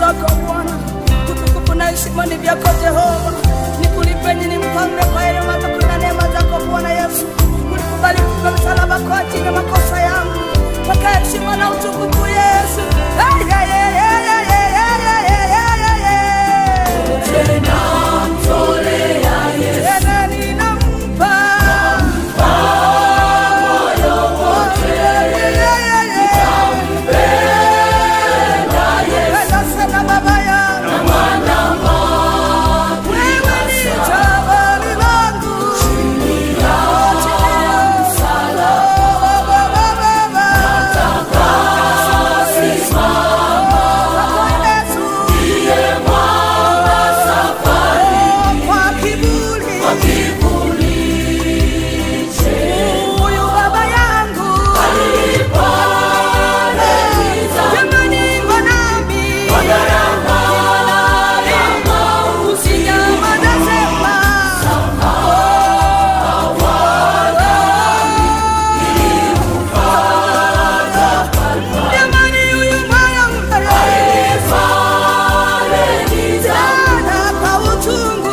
zako Bwana, utukufu na heshima ni vyako Jehova. Nikulipe nini mfalme kwa yale matako na neema zako Bwana Yesu. Ulikubali kufa msalaba kwa ajili ya makosa yangu, paka heshima na utukufu Yesu. Ay, ay, ay, ay, ay, ay, ay, ay, ay, ay, ay. Tena ninampa Penda sana baba yangu. Wewe ni jabali langu. Chini ya msalaba, baba. Kwa Yesu. Kwa kiburi. Huyu baba yangu. Jamani, mwanami. Usinyamaze sema. Jamani, huyu mwanamke. Jana kwa uchungu.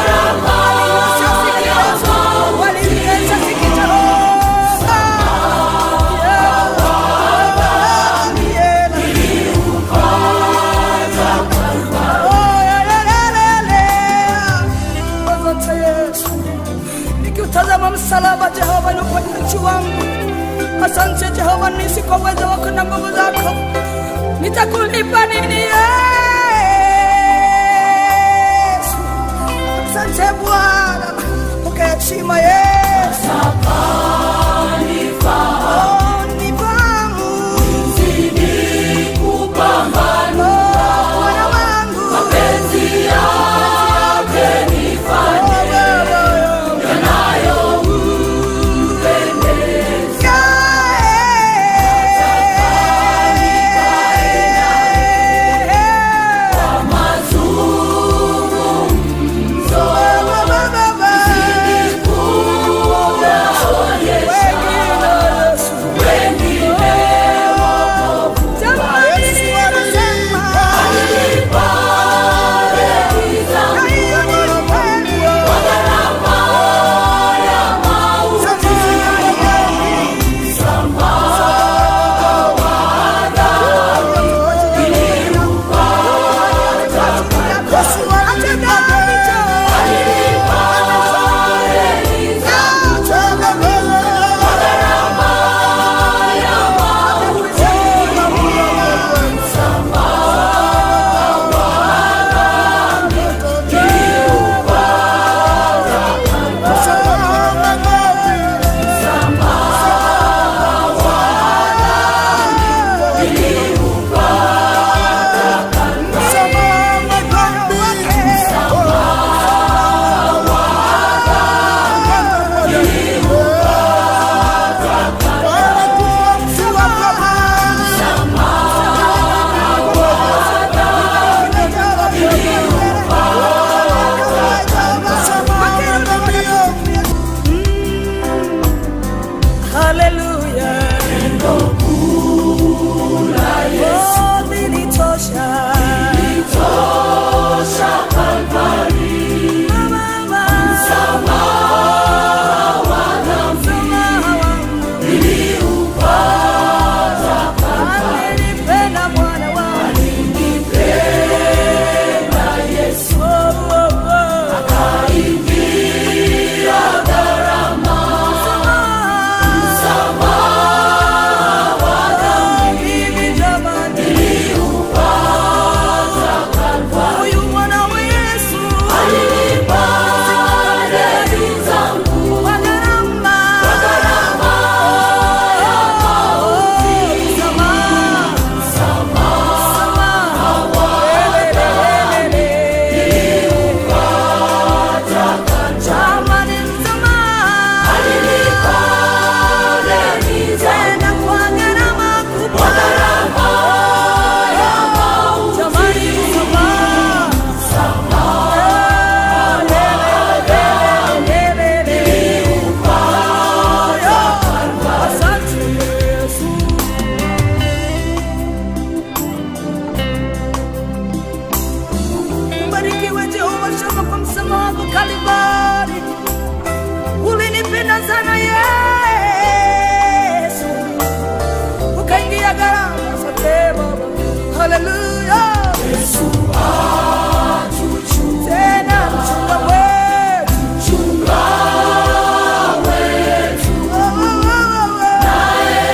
Walimleta sikitoroka. Yeah. Asante Yesu, nikiutazama msalaba Jehova ni uponyaji wangu. Asante Jehova, nisi kwa uwezo wako na nguvu zako, nitakulipa nini Yesu? Asante Bwana, pokea heshima Yesu. Oh, nifahamu. Oh, Bwana wangu. Yeah. Kalvari, ulinipenda sana Yesu, ukaingia gharama zote Baba. Haleluya, Yesu tena mchunga wetu, mchunga wetu, naye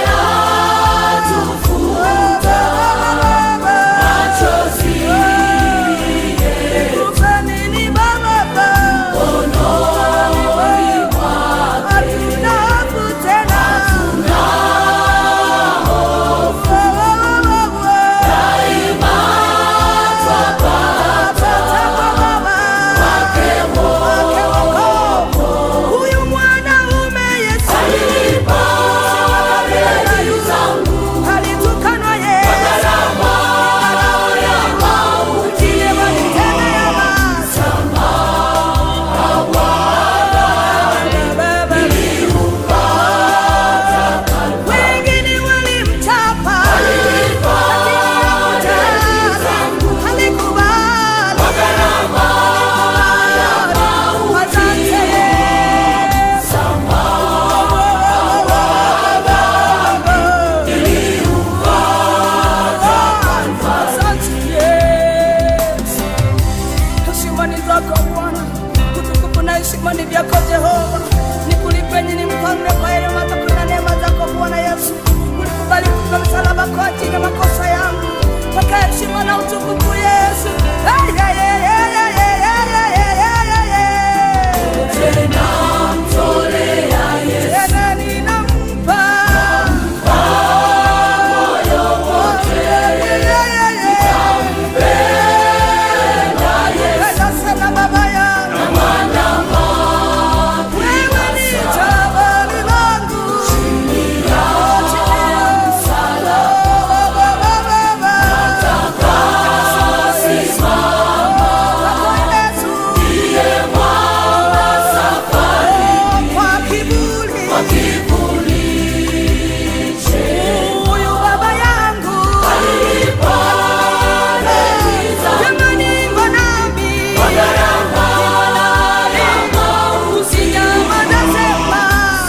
atufuta machozi Nikupe nini Baba? Mkononi mwake hatuna hofu tena, daima twapata kwa Baba wake wokovu. Huyu mwanaume Yesu alitukanwa yeye Ujile walitendea maasi. Baba, wengine walimchapa, lakini hakutaka. Alikubali. Asante Yesu. Asante Yesu. Heshima ni zako Bwana, utukufu na heshima ni vyako Jehova. Nikulipe nini mfalme kwa yale matako na neema zako Bwana Yesu. Ulikubali kufa msalaba kwa ajili ya makosa yangu. Pokea heshima na utukufu Yesu. Hey, hey, hey, hey, hey, hey, hey, hey, hey, hey, hey. Tena ninampa Penda sana baba yangu. Wewe ni jabali langu. Chini ya msalaba, baba. Kwako Yesu. Kwa kiburi. Huyu baba yangu. Jamani, mbonami. Usinyamaze sema.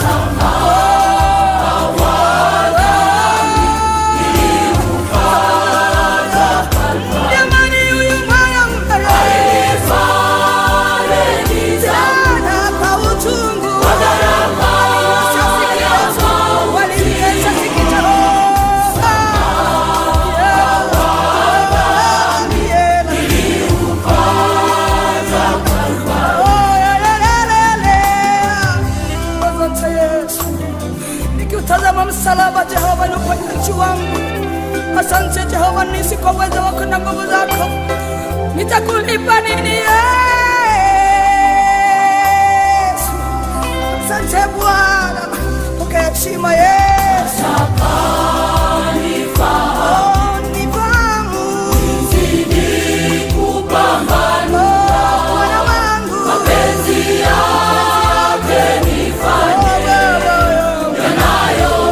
Jamani, huyu mwanamke. Sana kwa uchungu. Walimtesa sikitoroka. Yeah. Asante Yesu. Nikiutazama msalaba Jehova ni uponyaji wangu. Asante Jehova, nisi kwa uwezo wako na nguvu zako, nitakulipa nini Yesu? Asante Bwana, pokea heshima Yesu. Oh, nifahamu. Oh, Bwana wangu. Oh, Baba yangu.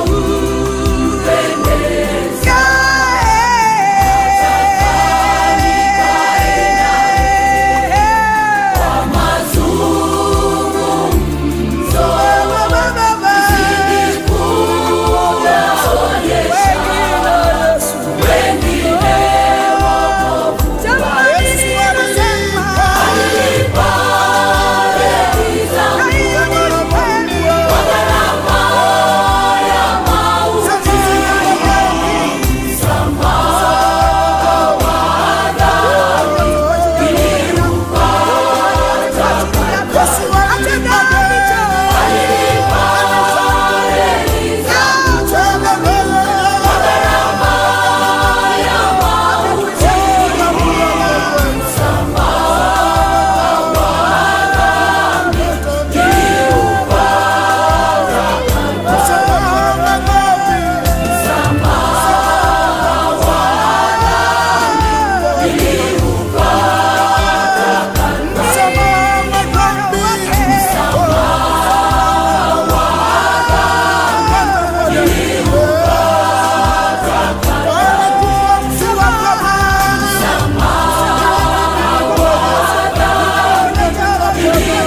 Yeah.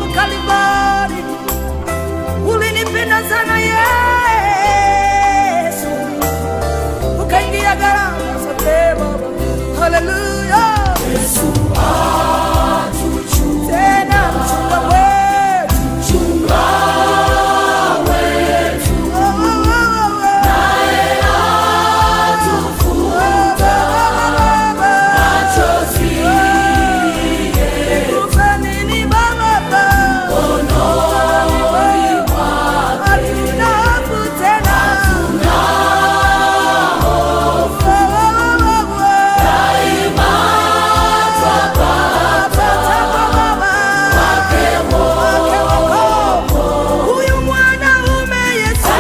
Kalvari, ulinipenda sana Yesu, ukaingia gharama zote Baba. Haleluya, Yesu tena mchunga wetu, mchunga wetu, naye atufuta machozi Nikupe nini Baba? Hatuna hofu tena. Huyu mwanaume Yesu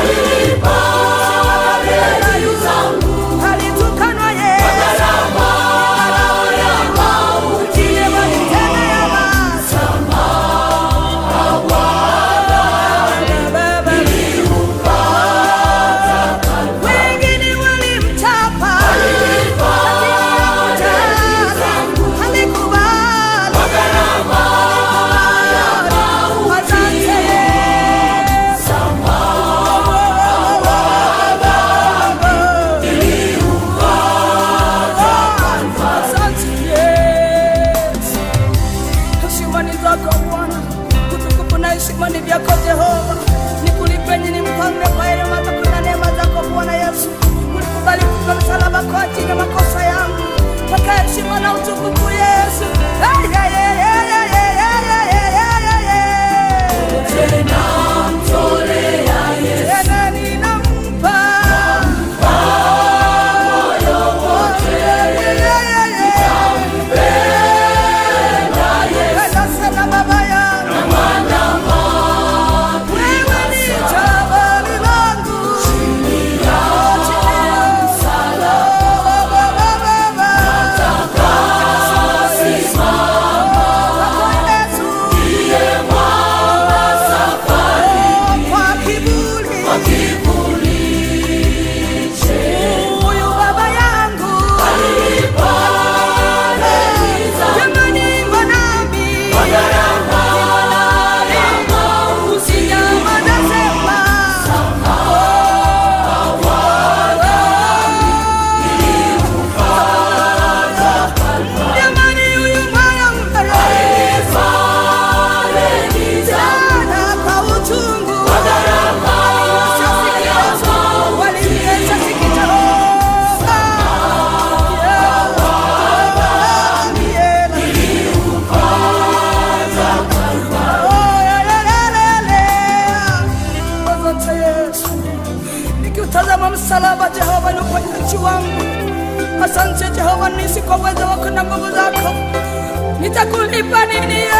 alitukanwa yeye ujile walitenda yabasa wengine walimchapa alikubali asante asante Yesu heshima ni zako Bwana, utukufu na heshima ni vyako Jehova. Nikulipe nini mfalme kwa yale matako na neema zako Bwana Yesu. Ulikubali kufa msalaba kwa ajili ya makosa yangu, paka heshima na utukufu Yesu. Hey, hey, hey, hey, hey, hey, hey, hey, hey, hey, hey. Tena ninampa Yeah, yeah, yeah. Penda sana baba yangu. Wewe ni jabali langu. Chini ya msalaba, baba. Kwa Yesu. Kwa kiburi. Huyu baba yangu. Jamani, iko nami. Usinyamaze, sema. Jamani, huyu moyo mpelelezi. Jana kwa uchungu. Walimleta sikitoroka. Yeah, yeah. Oh, yeah, yeah, yeah, yeah. Asante Yesu. Nikiutazama msalaba Jehova ni uponyaji wangu. Asante Jehova, nisi kwa uwezo wako na nguvu zako, nitakulipa nini Yesu?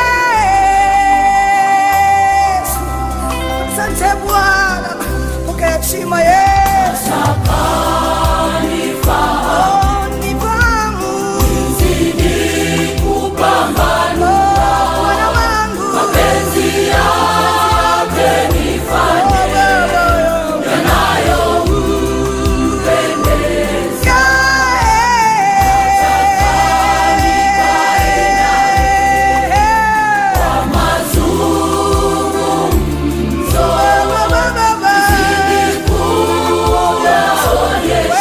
Asante Bwana, pokea heshima Yesu. Oh, nifahamu. Oh, Bwana wangu. Oh, Baba yangu. Yeah.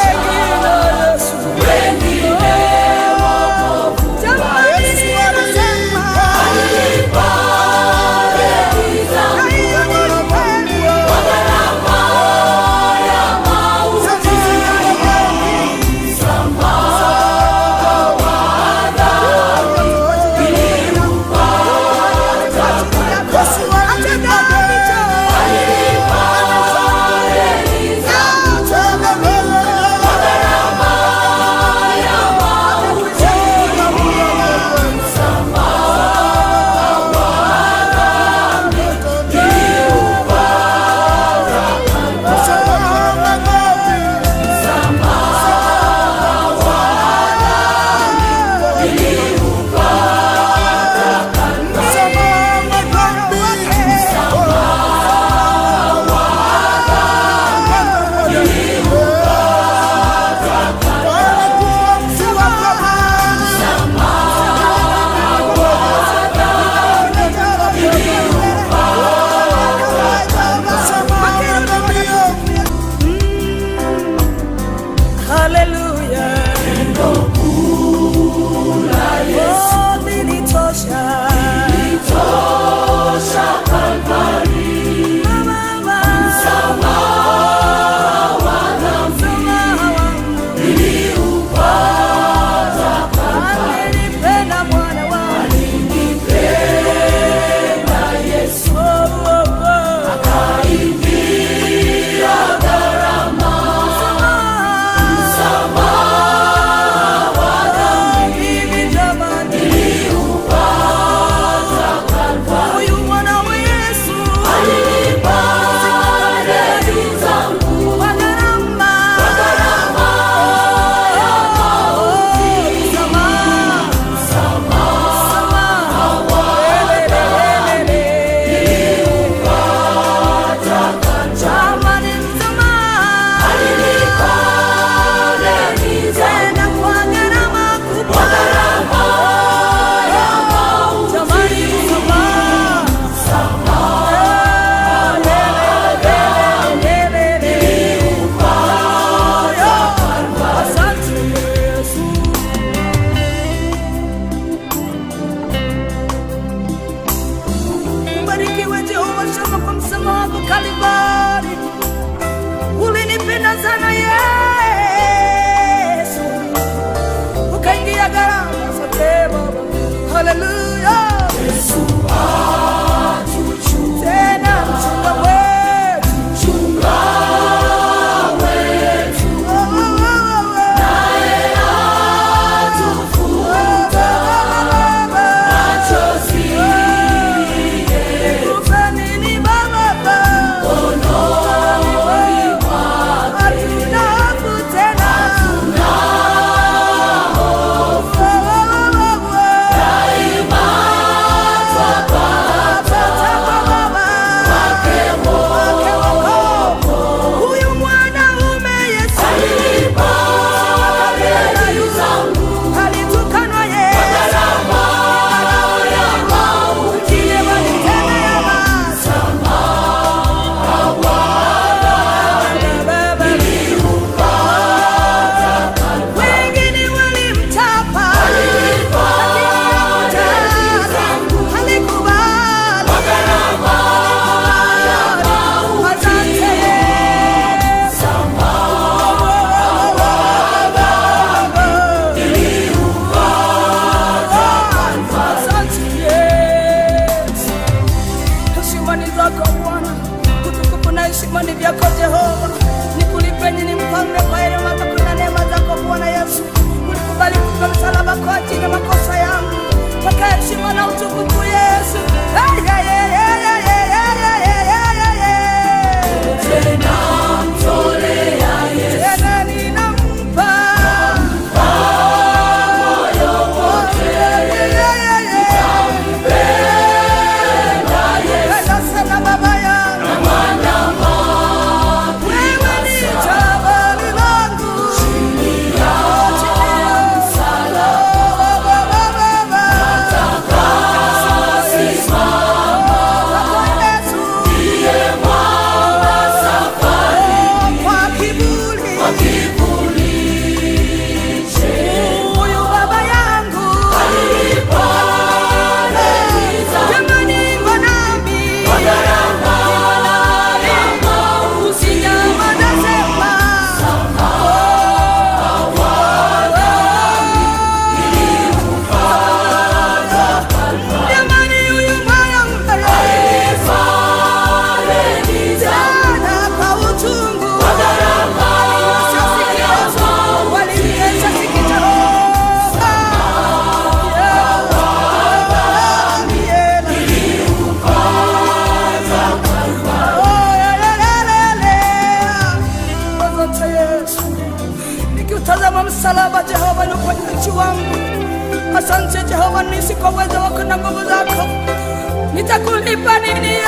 uponyaji wangu. Asante Jehova nisi kwa uwezo wako na nguvu zako, nitakulipa nini Yesu?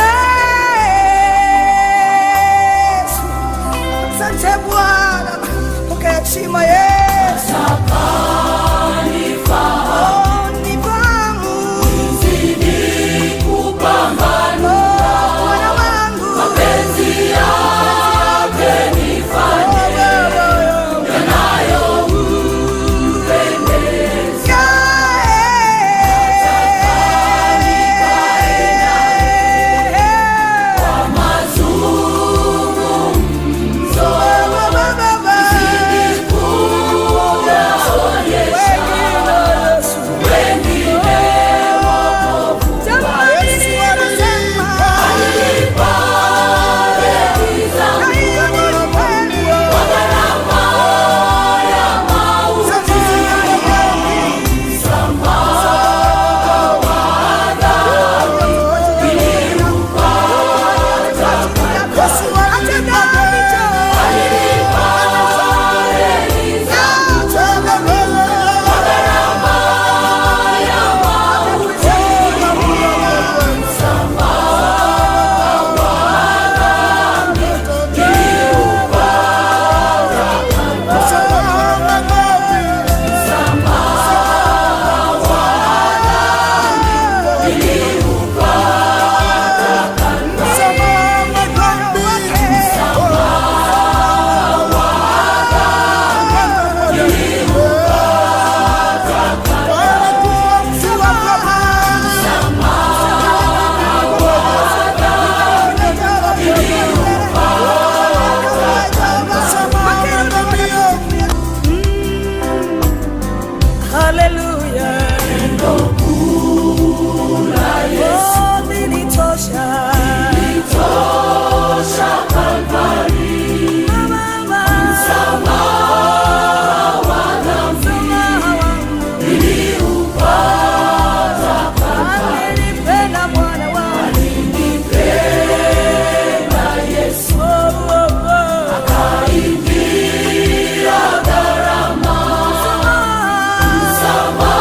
Asante Bwana, pokea heshima Yesu. Oh, nifahamu. Oh, Bwana wangu. Hallelujah. Oh, nilitosha. Mama, msamaha wangu. Alinipenda Bwana wangu. Oh, oh, oh. Msamaha.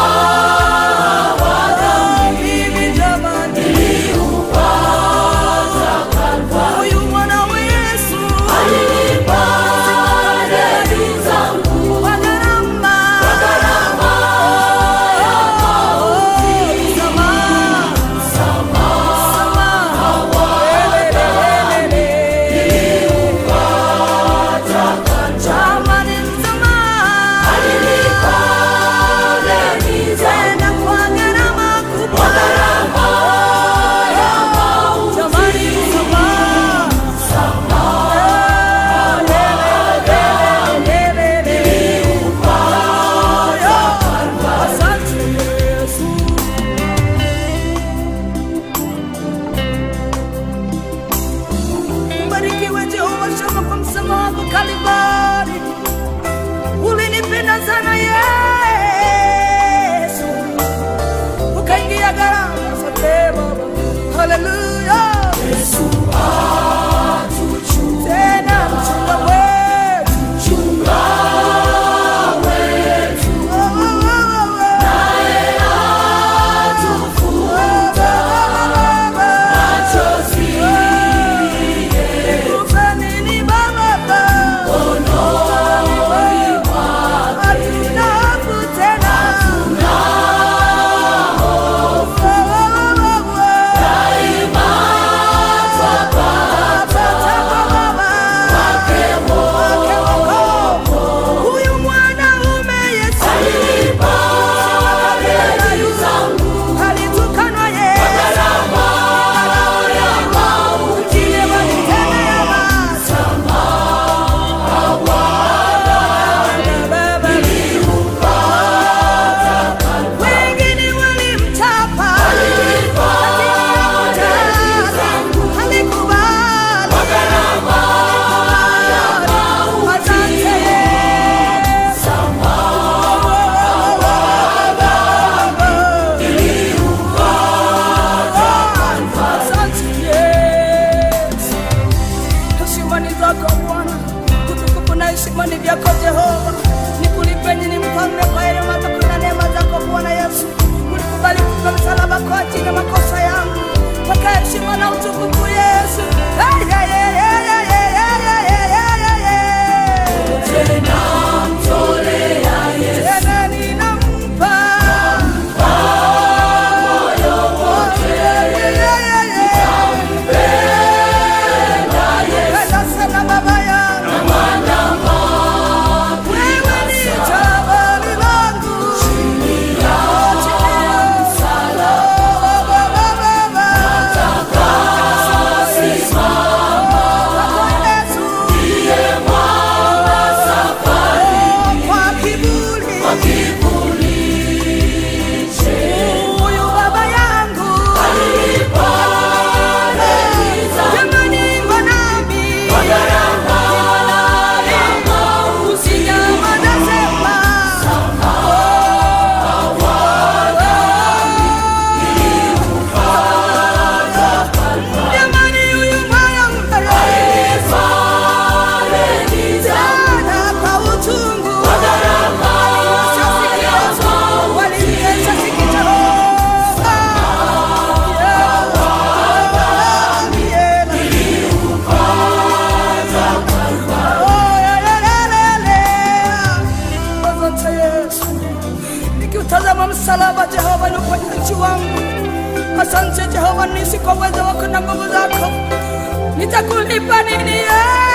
Tazama msalaba Jehova, ni uponyaji wangu. Asante Jehova, nisi kwa uwezo wako na nguvu zako, nitakulipa nini Yesu?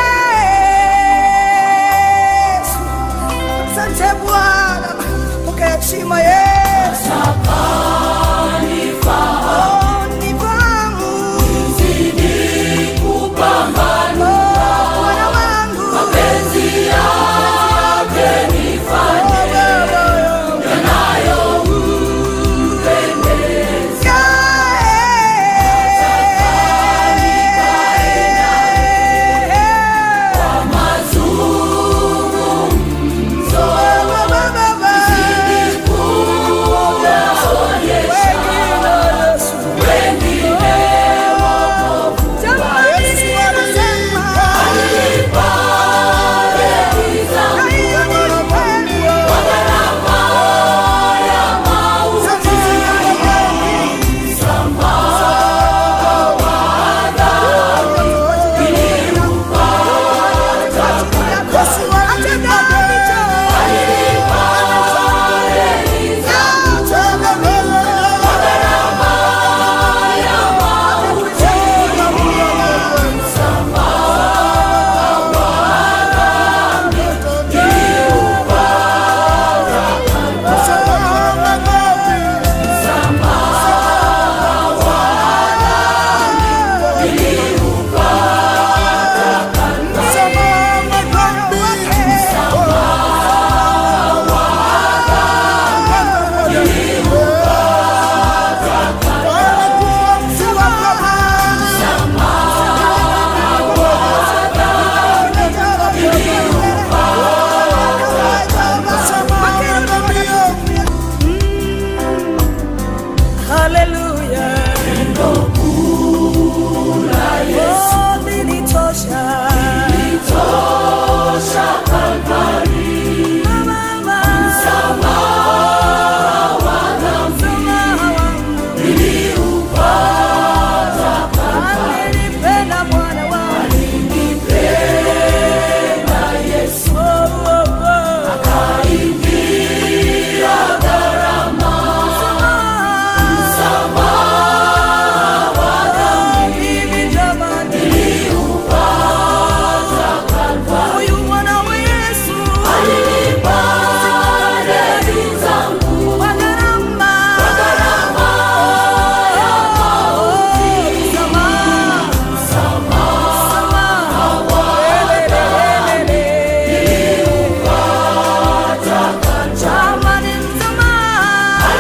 Asante Bwana, pokea heshima Yesu. Oh, nifahamu. Oh, Bwana wangu. Hallelujah. Oh, nilitosha. Mama, msamaha wangu. Alinipenda Bwana wangu. Oh, oh, oh. Msamaha. Mimi jamani. Huyu mwana wa Yesu. Kwa gharama. Oh, msamaha. Jamani, msamaha.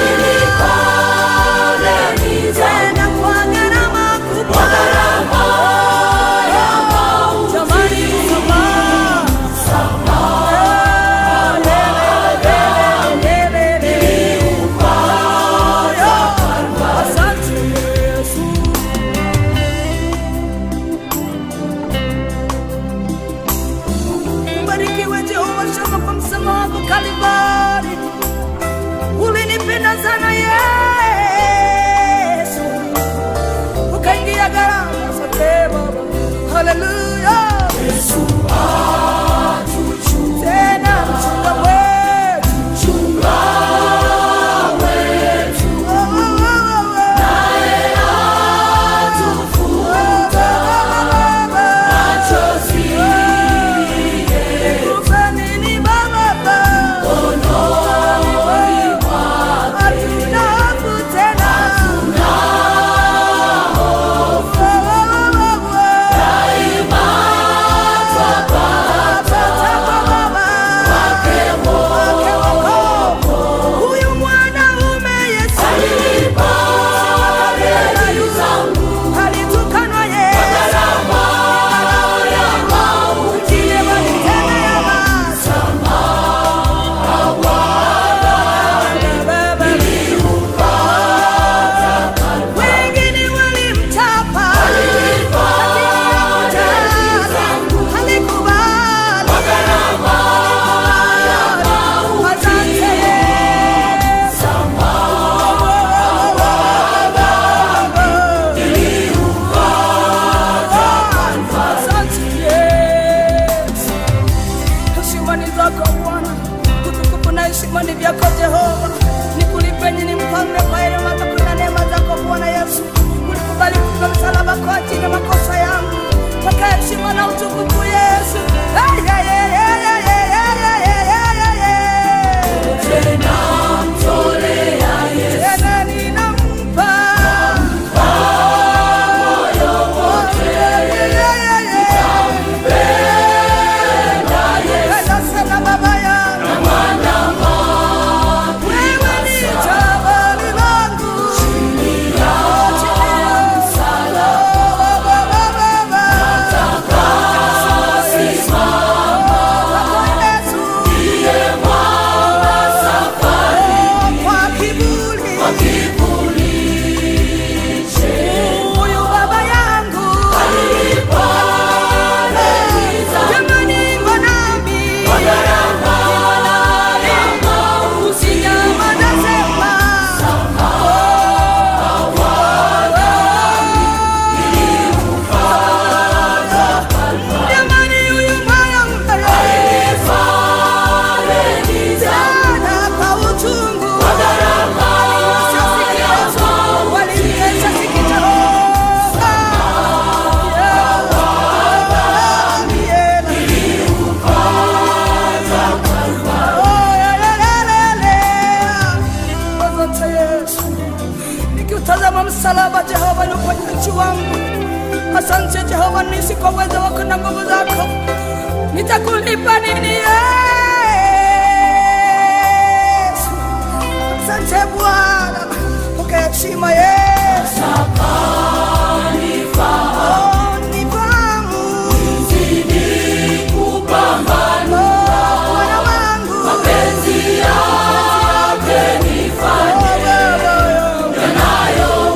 Tena kwa gharama kubwa. Jamani, msamaha. Asante Yesu. Ubarikiwe Jehova Shama kwa msamaha wako Kalvari. Ulinipenda sana Yesu, ukaingia gharama. Asante Baba, haleluya. Yesu tena mchunga wetu, Oh, oh, oh, oh. Nikupe nini Baba? Hatuna hofu tena. Oh, oh, oh, oh. Tapata kwa Baba. Wake wako. Huyu mwanaume Yesu. Alitukanwa Yesu. Wengine walitenda maasi. Baba. Wengine walimchapa. Lakini hakutaka. Halikubali. Asante Yesu. Asante Yesu. Heshima ni zako Bwana, utukufu na heshima ni vyako Jehova. Niku kama msalaba Jehova ni uponyaji wangu. Asante Jehova, nisi kwa uwezo wako na nguvu zako, nitakulipa nini Yesu? Asante Bwana, pokea heshima Yesu. Oh, nifahamu. Oh, Bwana wangu. Oh, Baba yangu.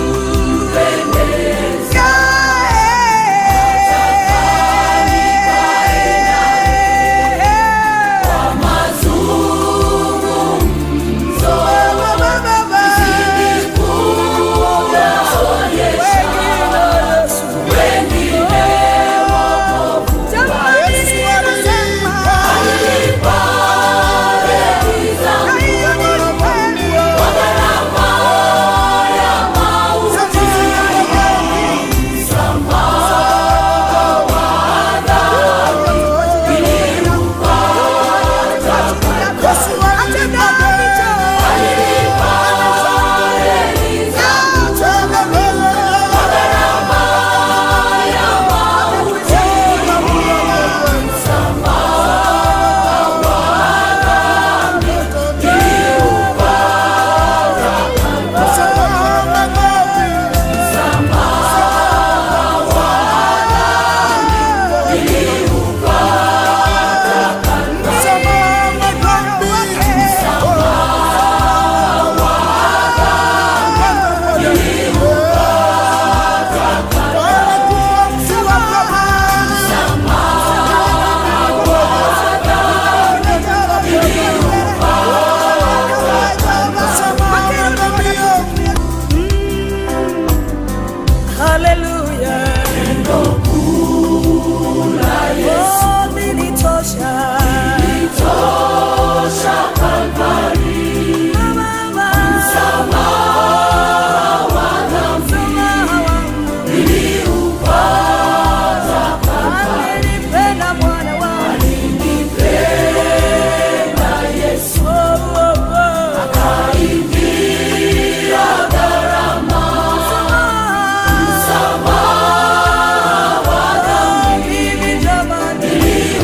Haleluya. Oh, nilitosha. Mama, msamaha wangu. Alinipenda Bwana wangu. Oh, oh, oh. Msamaha. Mimi jamani.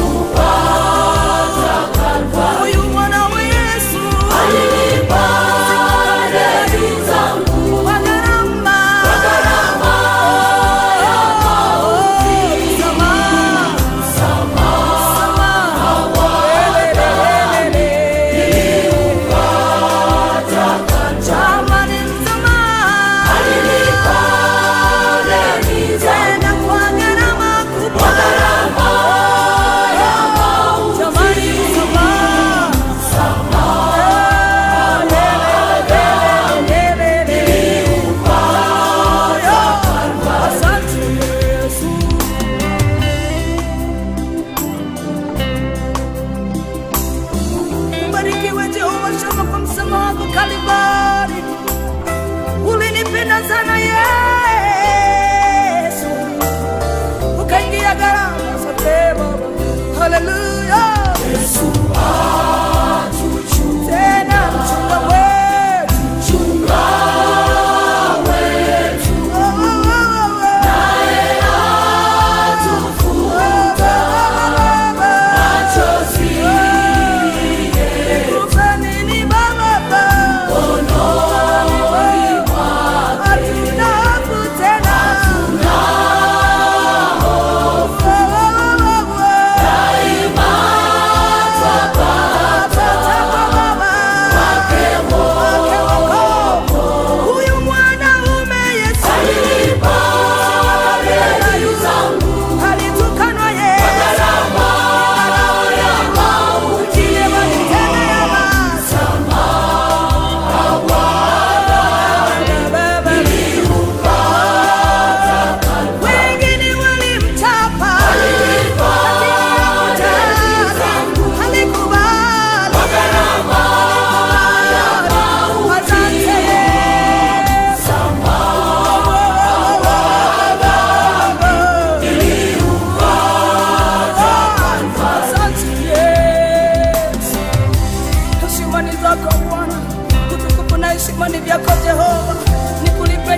Huyu mwana wa Yesu. Kwa gharama. Oh, msamaha. Jamani, msamaha. Tena kwa gharama kubwa. Jamani, msamaha. Asante Yesu. Ubarikiwe Jehova Shama kwa msamaha wako Kalvari. Ulinipenda sana Yesu, ukaingia gharama. Asante Baba, haleluya. Tena mchunga wetu. Oh, oh, oh, oh. Oh, Baba, Nikupe nini Baba? Hatuna hofu tena. Oh, oh, oh, oh. Huyu mwanaume Yesu alitukanwa Yesu Ujie walitendea basi. Baba. Wengine walimchapa Alikubali. Asante Yesu. Asante Yesu. Heshima ni zako Bwana, utukufu na heshima ni vyako Jehova. Nikulipe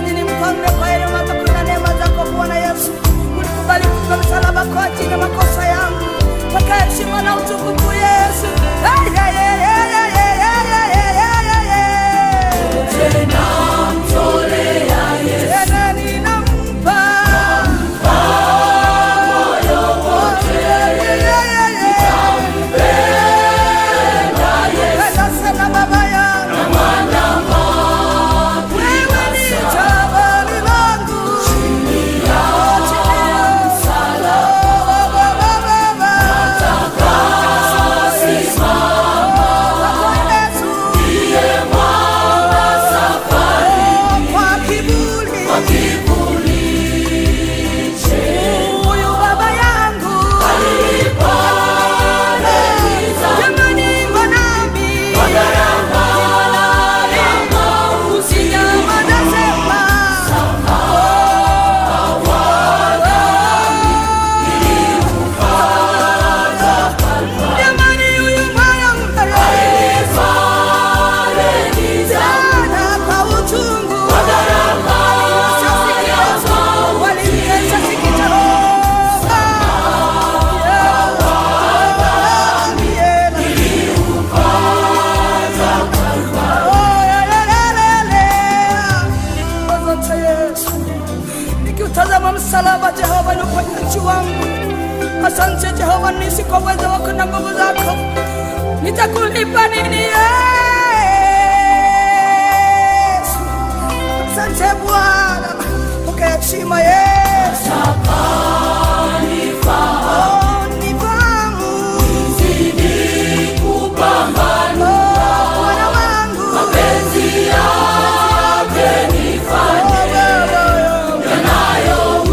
msalaba Jehova ni uponyaji wangu. Asante Jehova, nisi kwa uwezo wako na nguvu zako, nitakulipa nini Yesu? Asante Bwana, pokea heshima Yesu. Oh, nifahamu. Oh, Bwana wangu. Oh, Baba.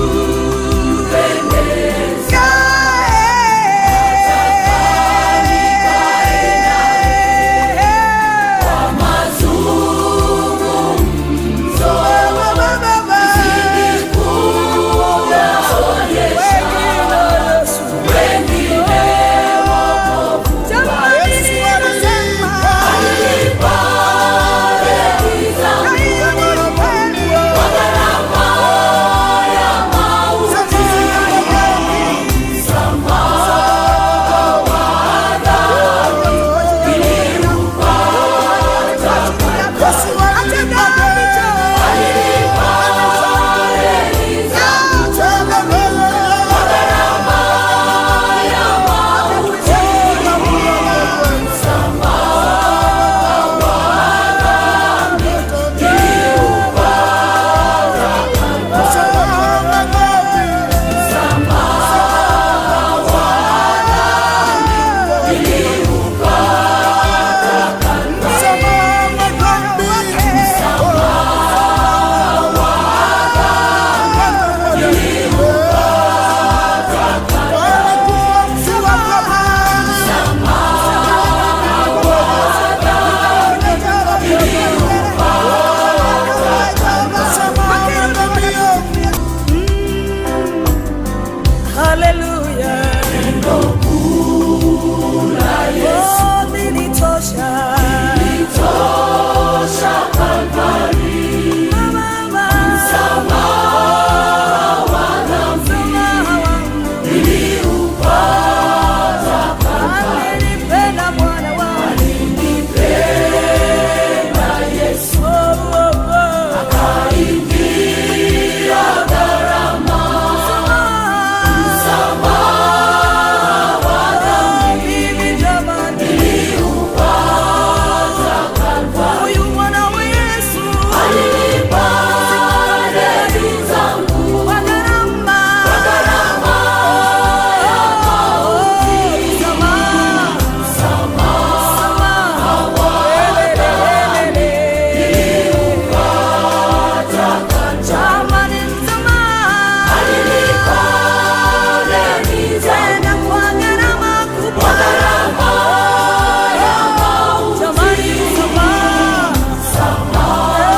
Haleluya. Oh, nilitosha. Mama, msamaha wangu. Alinipenda Bwana wangu. Oh, oh, oh. Msamaha. Mimi jamani. Huyu mwana wa Yesu. Kwa gharama. Msamaha. Jamani, msamaha. Tena kwa gharama kubwa. Jamani, msamaha.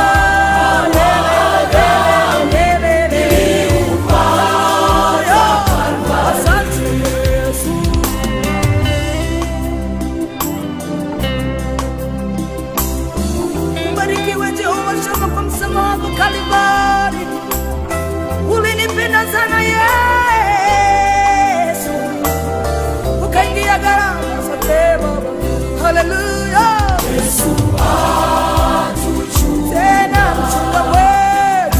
Asante Yesu. Ubarikiwe Jehova Shama kwa msamaha wako Kalvari. Ulinipenda sana Yesu, ukaingia gharama zote Baba. Haleluya. Tena mchunga wetu.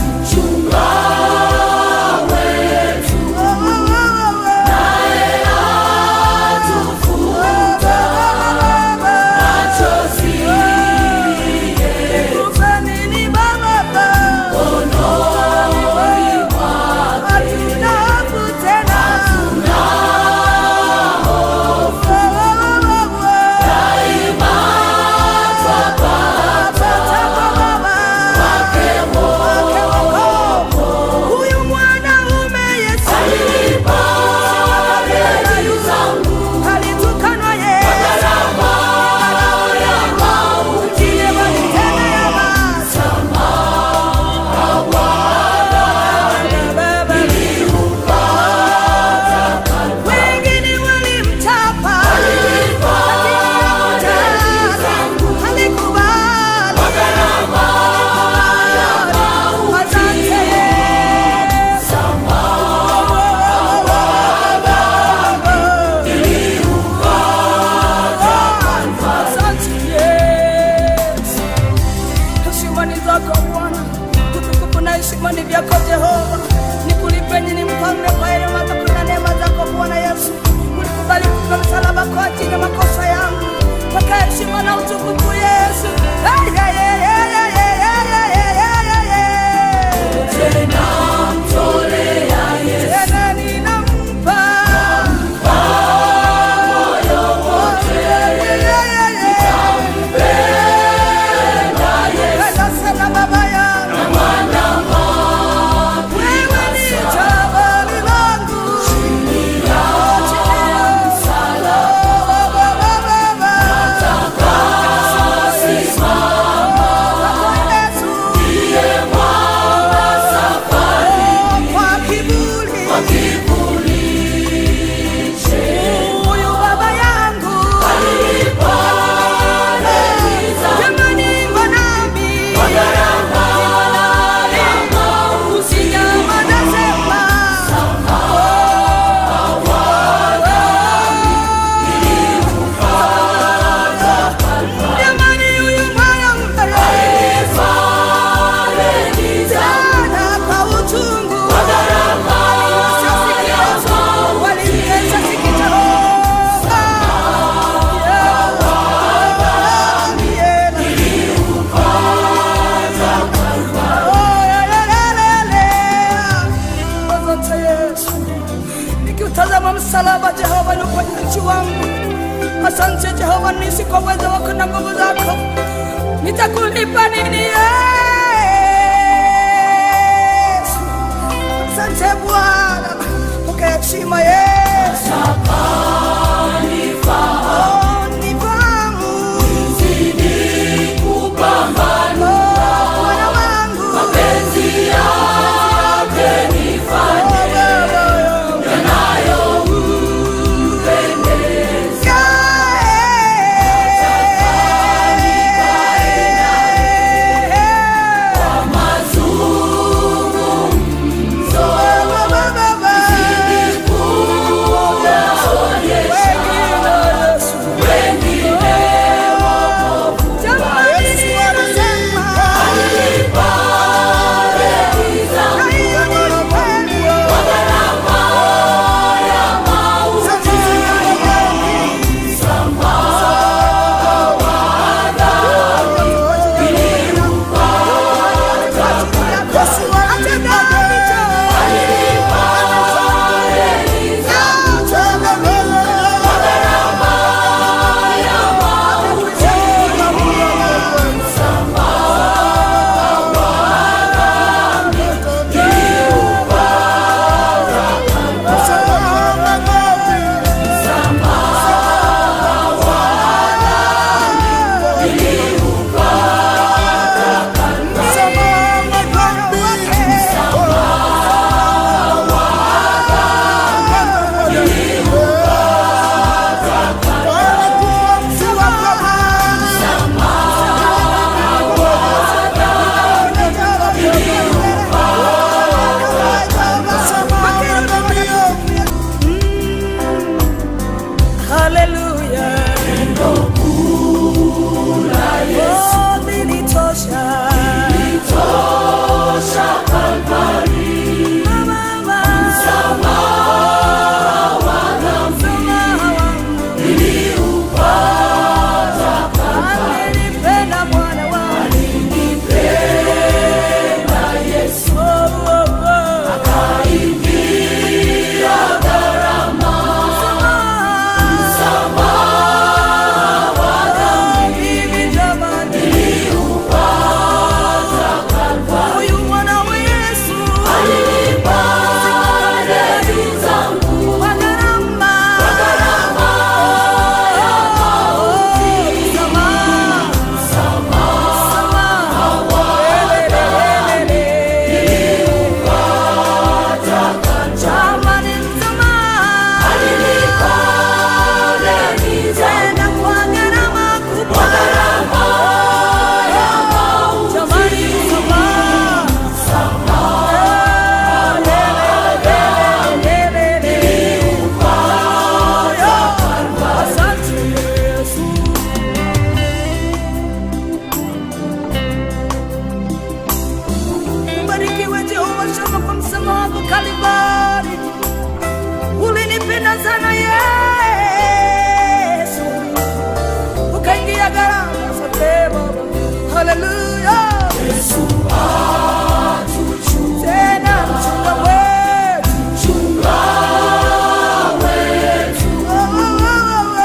Oh, oh, oh, oh. Nikupe nini Baba? Hatuna hapo msalaba Jehova ni uponyaji wangu. Asante Jehova, nisi kwa uwezo wako na nguvu zako, nitakulipa nini Yesu? Asante Bwana, pokea heshima Yesu. Oh, nifahamu. Oh, Bwana wangu. Oh, Baba yangu. Hallelujah. Oh, nilitosha. Mama, msamaha wangu. Alinipenda Bwana wangu. Oh, oh, oh. Msamaha. Mimi jamani. Huyu mwana wa Yesu. Kwa gharama. Msamaha. Jamani, msamaha. Tena kwa gharama kubwa. Jamani, msamaha. Asante Yesu. Mbarikiwe Jehova Shama kwa msamaha wako Kalvari. Ulinipenda sana Yesu, ukaingia gharama zote Baba. Haleluya. Tena mchunga wetu. Oh, oh, oh, oh.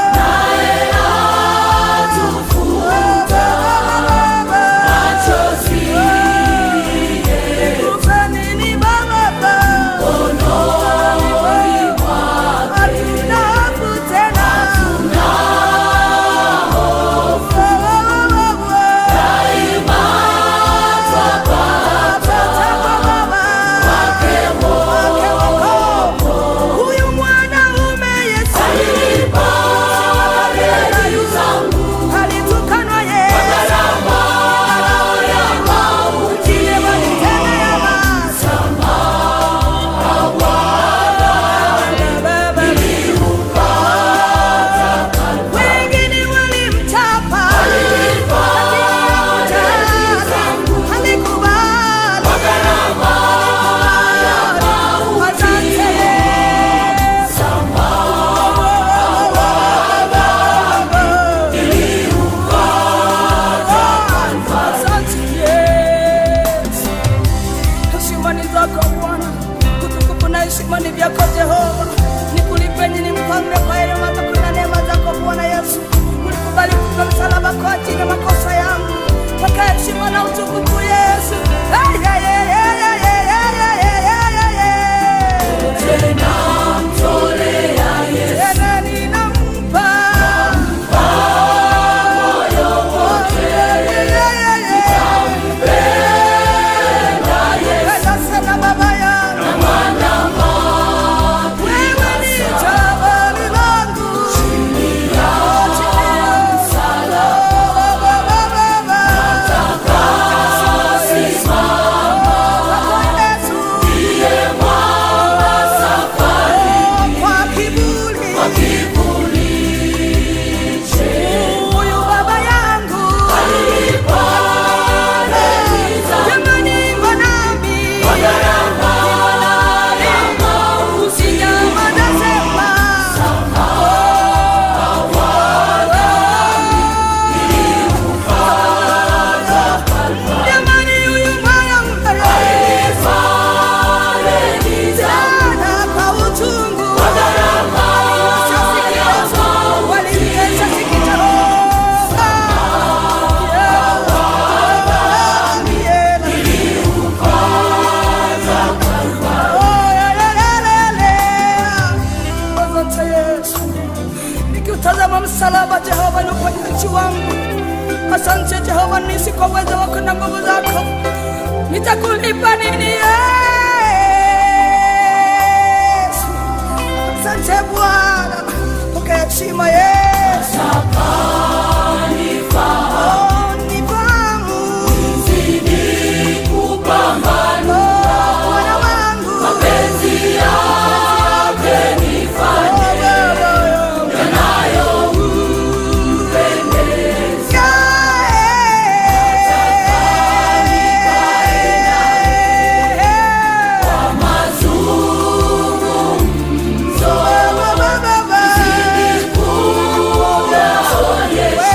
Nikupe nini Baba? Hatuna sifa na utukufu Yesu. Hey, hey, hey, hey, hey, hey, hey, hey, hey, hey, hey. Tena ninampa Penda sana baba yangu. Wewe ni jabali langu. Chini ya msalaba, baba. Yesu. Kwa kiburi. Huyu baba yangu. Jamani, mbona mimi? Usijamada sema. Jamani, huyu bwana mkarimu. Sana kwa uchungu. Walimtesa sikitoroka. Yeah, yeah. Asante Yesu, nikiutazama msalaba Jehova ni uponyaji wangu. Asante Jehova, nisi kwa uwezo wako na nguvu zako, nitakulipa nini Yesu? Asante Bwana, pokea heshima Yesu. Oh, nifahamu. Oh, Bwana wangu. Yeah.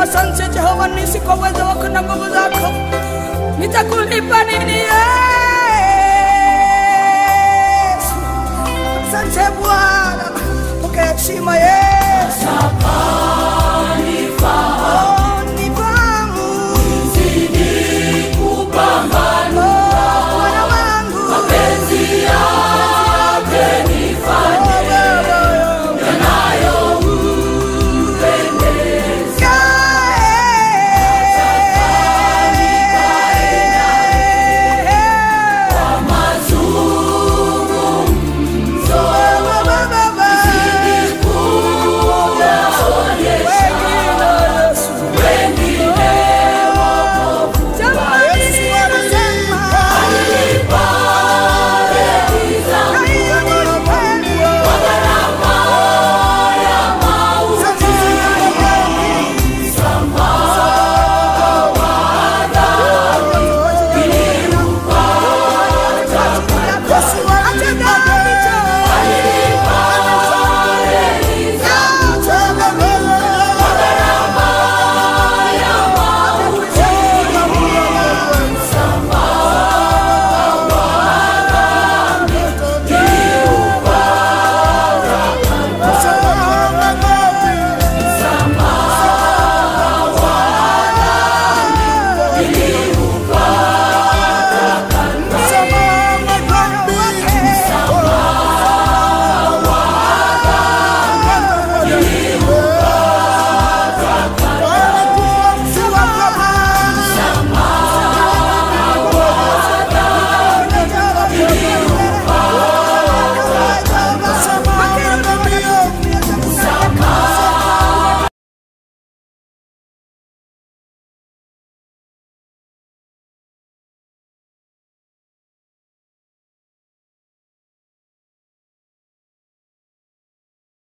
Asante Jehova nisi kwa uwezo wako na nguvu zako, nitakulipa nini Yesu? Asante Bwana, pokea heshima Yesu.